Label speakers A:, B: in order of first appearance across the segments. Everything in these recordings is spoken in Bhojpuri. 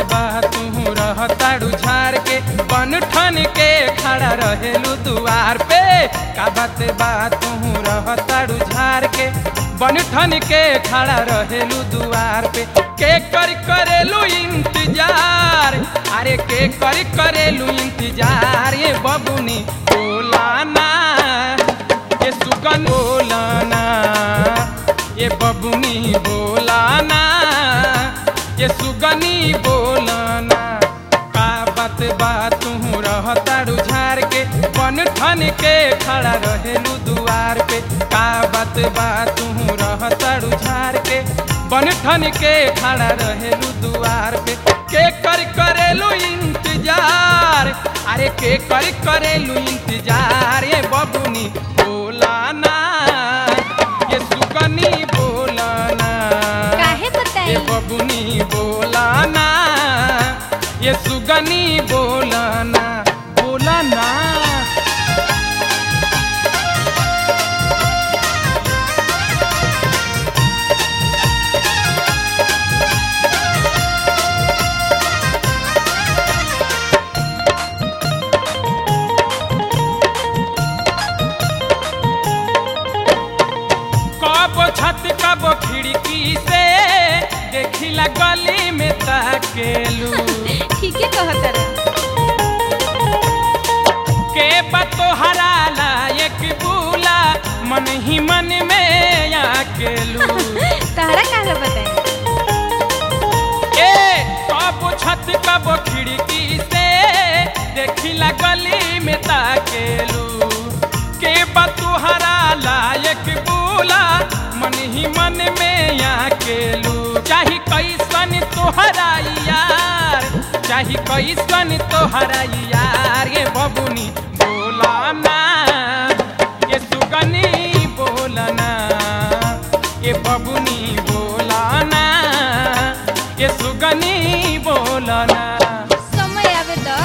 A: बा तू रहताड़ू झार के बन ठन के खड़ा रहेलू दुआर पे का बात बा तू रहताड़ू झार के बन ठन के खड़ा रहेलू दुआर पे के कर करेलू इंतजार अरे के कर करेलू इंतजार ये बबुनी बोलाना ये सुगन बोलाना ये बबुनी बोलाना ये सुगनी बोलाना का बात बात तू रहताड़ू झार के बन ठन के खड़ा रहेलू दुआर पे का बात बात तू रहताड़ू झार के बन ठन के खड़ा रहेलू दुआर पे के कर करेलू इंतजार अरे के कर करेलू इंतजार ये बबुनी बोलाना ये सुगनी बोलाना
B: काहे
A: ये
B: बताई
A: बबुनी बोलाना ये सुगनी बोलाना बोलाना कब छत कब खिड़की से देखिला गली में ताकेलू
B: ठीक है कहत रहा
A: के बतो हराला एक बूला मन ही मन में आकेलू
B: तहरा काहे बताई
A: ए कब छत कब खिड़की से देखिला गली में ताकेलू के बतुहरा लायक बोला मन ही मन में आकेलू चाही कैसन तोहरा यार चाही कैसन तोहरा यार ये बबुनी बोलाना ये सुगनी बोलना ये बबुनी बोलाना ये सुगनी बोलना
B: समय आवे द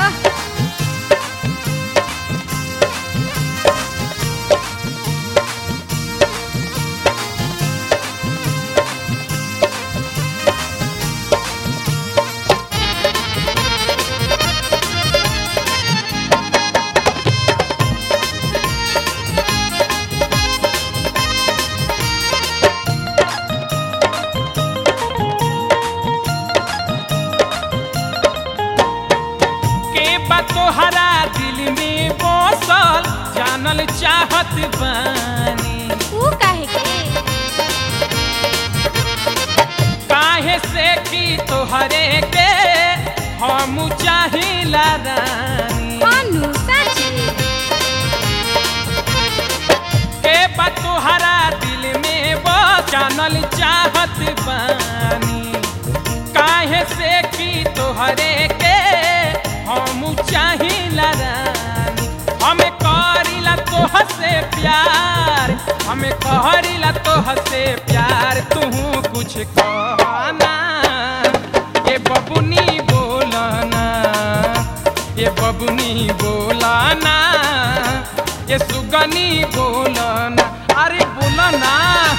A: के बतोहरा दिल में बसल जानल चाहत बानी
B: ऊ काहे के
A: काहे से की तोहरे के हम चाहिला रानी
B: कानू साची
A: के बतोहरा दिल में बस जानल चाहत बानी काहे से की तोहरे के हम चाहिला रानी हमें करीला तोह से प्यार हमें कहरीला तोह से प्यार तू कुछ कहना ये बबुनी बोलना ये बबुनी बोलाना ये सुगनी बोलना अरे बोलना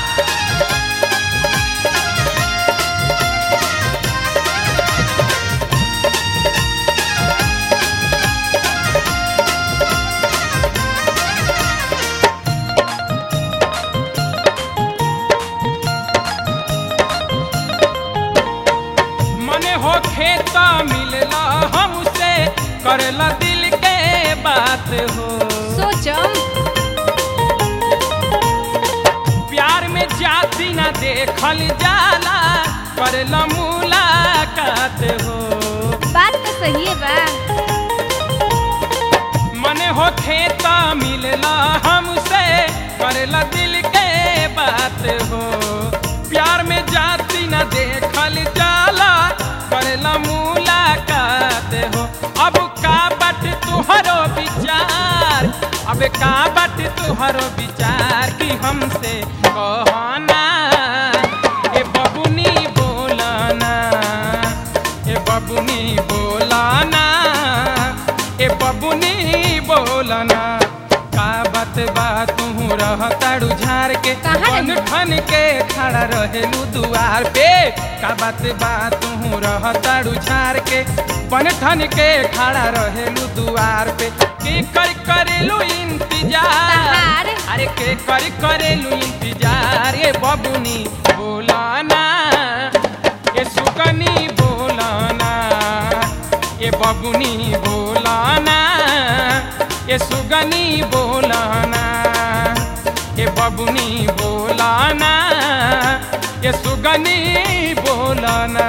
A: मने हो खेत मिलला हमसे करला दिल के बात हो
B: सोचम
A: प्यार में जाति न देखल जाला करला मुलाकात हो
B: बात तो सही है बा
A: मने हो खेत मिलला हमसे करला दिल के बात हो प्यार में जाति न देखल जाला करला मुलाकात हो अब का बट तुहरो विचार अब का बट तुहरो विचार कि हमसे कहना ए बबुनी बोलना ए बबुनी बोलाना ए बबुनी बोलना का बात बा तू रहताड़ू झार के के
B: कहाँ
A: बन
B: रही?
A: ठन के खड़ा रहेलू दुआर पे का बात बा तू रह ताड़ू झार के बन ठन के खड़ा रहेलू दुआर पे के कर करेलू इंतजार
B: तहार।
A: अरे के कर करेलू इंतजार ये बबुनी बोलाना ये सुकनी बोलाना ये बबुनी बोलाना ये सुगनी बोलाना ये बबुनी बोलाना ये सुगनी बोलाना